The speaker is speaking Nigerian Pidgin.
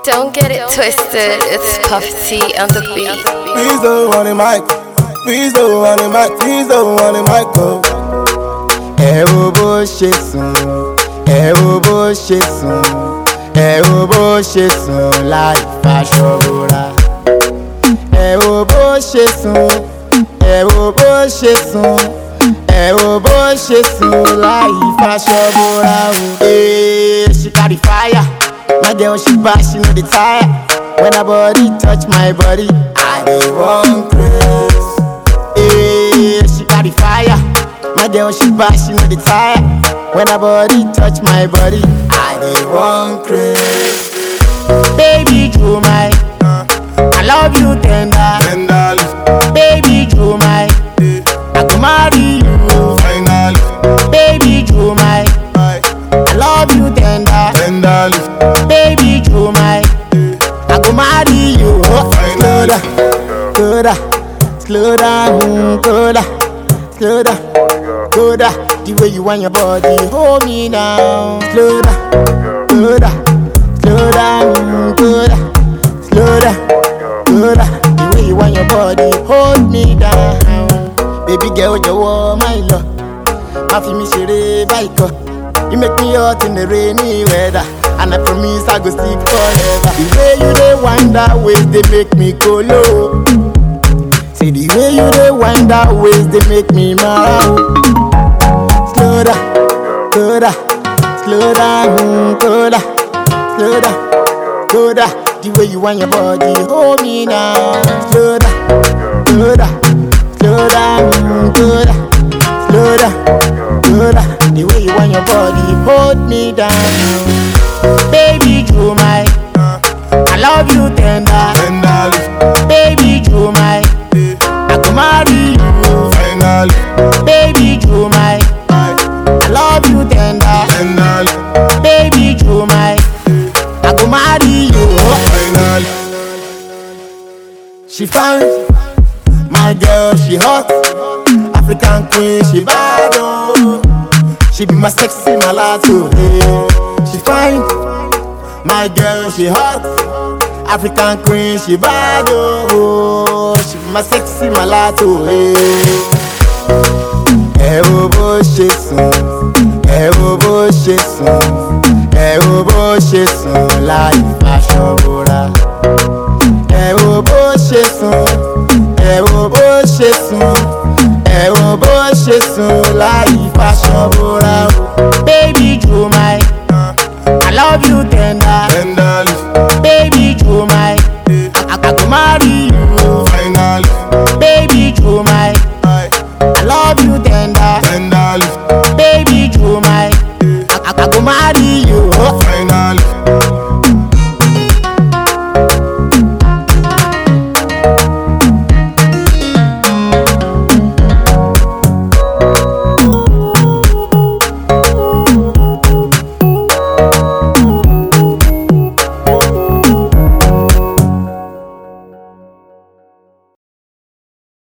Don't get it twisted, it's Puff T on the beat. Please don't want the mic. Please don't want the mic. Please don't want the mic. Oh. ẹ wo bó ṣe sùn ẹ wo bó ṣe sùn ẹ wo bó ṣe sùn láì faṣọ bora ẹ wo bó ṣe sùn ẹ wo bó ṣe sùn ẹ wo bó ṣe sùn láì faṣọ bora o. ee she carry fire my girl she bash she no dey tire when her body touch my body i dey wan craze. Hey, she carry fire. My girl, she bash, she know the tire. When her body touch my body, I dey run crazy. Baby, you my, I love you tender. Tenderly, Baby, you my, I go marry you. finally, Baby, you my, aye, I love you tender. tenderly, Baby, you my, I go marry you. Slow down, slow down, slow down, slow down, slow down, slow down. The way you want your body, hold me down. Slow down, slow down, slow down, slow down, slow down, slow down. The way you want your body, hold me down. Baby girl, jọ̀wọ́ my love. má fi mi ṣeré báyìí kọ́. You make me hot in the rainy weather And I promise I go stick forever The way you dey wind that waist dey make me go low Say the way you dey wind that waist dey make me mad Slow down, slow down, slow down, slow down, slow down, slow down The way you wind your body hold me now Slow down, slow down, slow down, slow down, slow down, slow down The way you wind your body hold me down Baby, you my, I love you tender tenderly, Baby, you my, I go marry you finally, Baby, you my, aye, I love you tender. tenderly, Baby, you my, I go marry you. finally. She fine, my girl, she hot. African queen, she bad oh. She be my sexy mulatto. Hey. She fine, my girl, she hot. African queen, she bad oh. She be my sexy mulatto. Hey. ẹ wo bó ṣe sùn ẹ wo bó ṣe sùn ẹ wo bó ṣe sùn láì faṣọ bora ẹ wo bó ṣe sùn ẹ wo bó ṣe sùn ẹ wo bó ṣe sùn láì faṣọ bora o. baby you my i love you tender Tender,